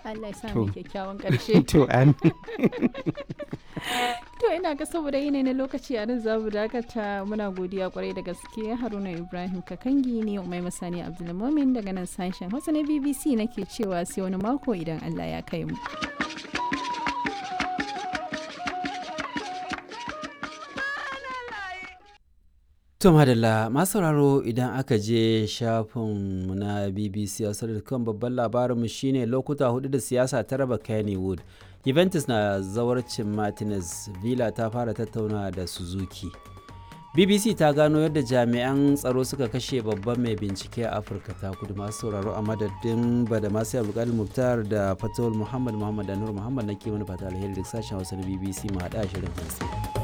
Allah ya sa To. mu kyakkyawan ƙarshe to an to ina ga saboda yanayi na lokaci a nan za mu dakata muna godiya kwarai da gaske Haruna Ibrahim Kakangi ne Umai Masani Abdulmumin daga nan sashen Hausa na BBC nake cewa sai wani mako idan Allah ya kai mu To madalla masu sauraro idan aka je shafinmu na BBC kan babban labarinmu shine lokuta hudu da siyasa ta raba Kennywood. Juventus na zawarcin Martinez, Villa ta fara tattauna da Suzuki. BBC ta gano yadda jami'an tsaro suka kashe babban mai bincike a Afirka ta kudu masu sauraro a madadin bada masu abdulkadir Muktar da Fatawul Muhammad Muhammad da Nur Muhammad na ke mana fata alheri da sashen Hausa na BBC mu haɗa shirin hantsi.